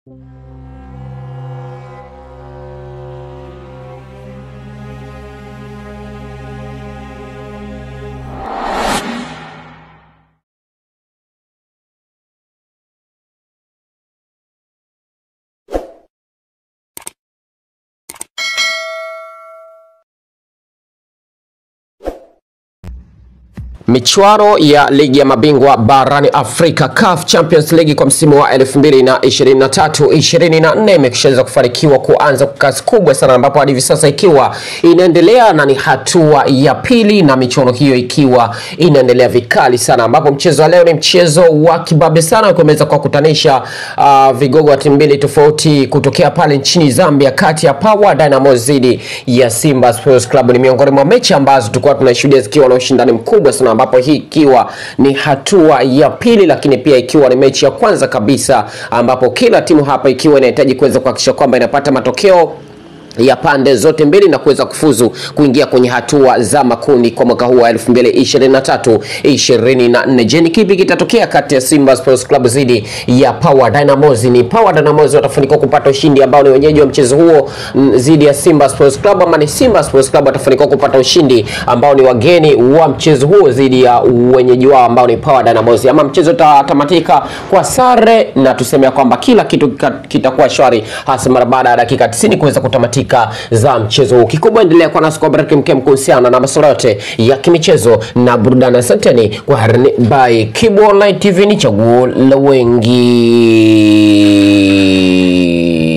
Michuano ya ligi ya mabingwa barani Afrika CAF Champions League kwa msimu wa 2023-2024 imeshaweza kufanikiwa kuanza kwa kasi kubwa sana, ambapo hadi hivi sasa ikiwa inaendelea na ni hatua ya pili, na michuano hiyo ikiwa inaendelea vikali sana, ambapo mchezo wa leo ni mchezo wa kibabe sana kuweza kuwakutanisha uh, vigogo wa timu mbili tofauti kutokea pale nchini Zambia, kati ya Power Dynamos dhidi ya Simba Sports Club. Ni miongoni mwa mechi ambazo tulikuwa tunashuhudia zikiwa na ushindani mkubwa sana ambapo hii ikiwa ni hatua ya pili, lakini pia ikiwa ni mechi ya kwanza kabisa ambapo kila timu hapa ikiwa inahitaji kuweza kuhakikisha kwamba inapata matokeo ya pande zote mbili na kuweza kufuzu kuingia kwenye hatua za makundi kwa mwaka huu wa 2023 24. Je, ni kipi kitatokea kati ya Simba Sports Club dhidi ya Power Dynamos? Ni Power Dynamos watafanikiwa kupata ushindi ambao ni wenyeji wa mchezo huo dhidi ya Simba Sports Club, ama ni Simba Sports Club watafanikiwa kupata ushindi ambao ni wageni wa mchezo huo dhidi ya wenyeji wao ambao ni Power Dynamos, ama mchezo utatamatika kwa sare na tuseme kwamba kila kitu kitakuwa shwari hasa mara baada ya dakika 90 kuweza kutamatika za mchezo huu. Kikubwa endelea kwa nasi kwa baraka mkem kuhusiana na masuala yote ya kimichezo na burudani. Asanteni kwa harini by Kibu Online TV, ni chaguo la wengi.